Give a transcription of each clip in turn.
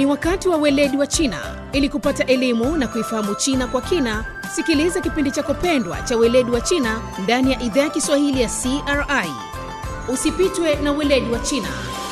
Ni wakati wa weledi wa China. Ili kupata elimu na kuifahamu China kwa kina, sikiliza kipindi chako pendwa cha weledi wa China ndani ya idhaa ya Kiswahili ya CRI. Usipitwe na weledi wa China.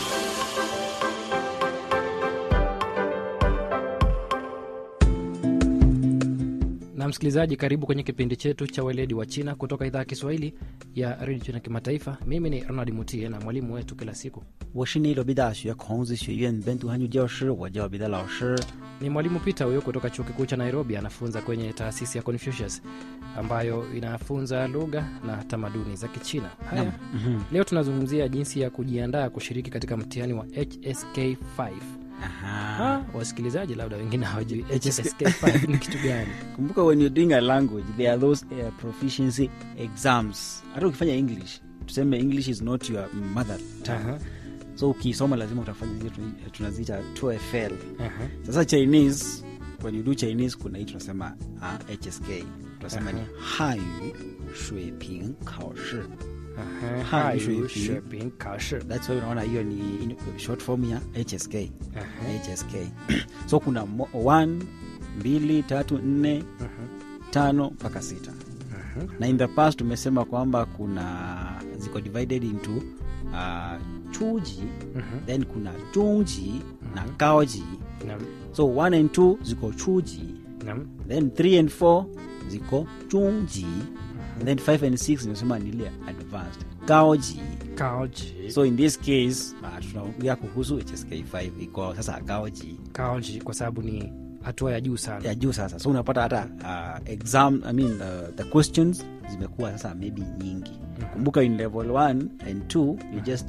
na msikilizaji karibu kwenye kipindi chetu cha weledi wa china kutoka idhaa ya kiswahili ya redio china kimataifa mimi ni ronald mutie na mwalimu wetu kila siku 我是内罗毕大学孔子学院本土汉语教师，我叫彼得老师。 ni mwalimu peter huyo kutoka chuo kikuu cha nairobi anafunza kwenye taasisi ya confucius ambayo inafunza lugha na tamaduni za kichina haya leo tunazungumzia jinsi ya kujiandaa kushiriki katika mtihani wa hsk5 Aha. Ah, wasikilizaji labda wengine hawajui hsk5 ni kitu gani Kumbuka when you're doing a language there are those uh, proficiency exams. Hata ukifanya English, tuseme English is not your mother tongue. Aha, So ukisoma lazima utafanya zile tuna- tunaziita TOEFL. aha. Sasa Chinese when you do Chinese kuna hii tunasema uh, HSK. Tunasema ni Hanyu Shui Ping Kao Shi. Aha, Hai, hai, shui, shui, pi. ping, kao, shi. That's why unaona hiyo ni in- short form ya HSK. Aha, HSK. so kuna mo- one, mbili, tatu, nne, aha, tano mpaka sita aha. na in the past tumesema kwamba kuna ziko divided into uh, chuji Mhm. then kuna chungji na kaoji Naam, so 1 and 2 ziko chuji naam. then 3 and 4 ziko chungji and then 5 and 6 nimesema ni ile advanced kaoji Kaoji. so in this case uh, tunaongea kuhusu hsk5 iko sasa kaoji Kaoji kwa sababu ni hatua ya juu sana ya juu sasa so unapata hata uh, exam I mean, uh, the questions zimekuwa sasa maybe nyingi kumbuka in level 1 and 2 you just